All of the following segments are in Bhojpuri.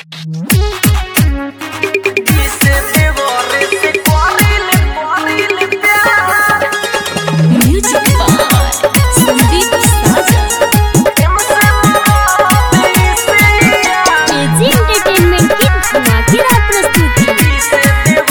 Music by Sandeep Saja. KG Entertainment की धमाकेदार प्रस्तुति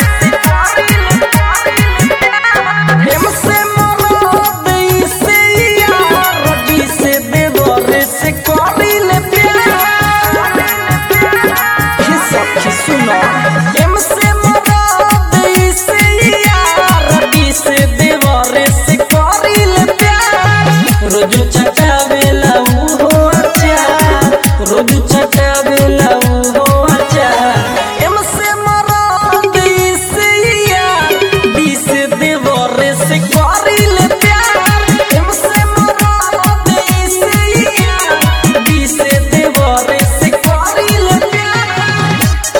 रोज चटावेला उहो अचार रोज चटावेला उहो अचार एम से मरद से यार बी से देवर से करिल प्यार एम से मरद से यार बी से देवर से करिल प्यार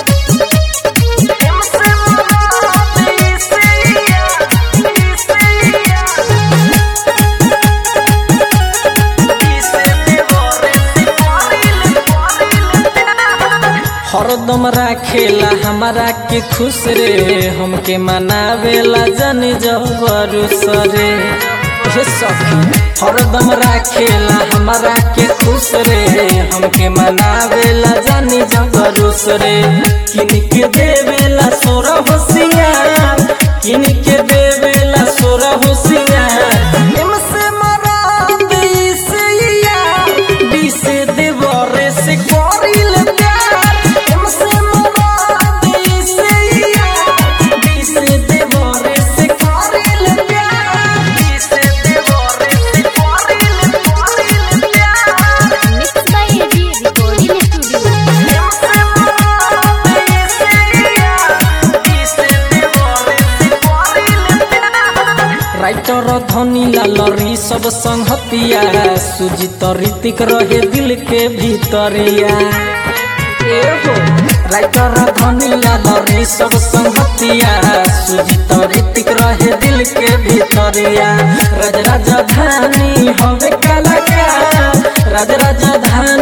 एम से मरद से यार बी से यार हरदम राखेला हमारा के खुश रे हमके मनावेला जन जबरू सरे हे सखी हरदम राखेला हमारा के खुश रे हमके मनावेला जन जबरू सरे किन के देवेला सोर होशियार किन के देवेला सोर होशियार एम से मरा से यार बी से देवरे से करिल प्यार एम से मरा से यार बी से देवरे से करिल प्यार बी से देवरे से करिल करिल प्यार Mixed by AG Recording Studio. एम से मरा से यार बी से देवरे से करिल प्यार राइटर धनी लालरी सब संहतिया सुजित ऋतिक रहे दिल के भीतरिया ए हो राइटर धनी लालरी सब संहतिया सुजित ऋतिक रहे दिल के भीतरिया राज राजधानी हवे कलाकार राज राजधानी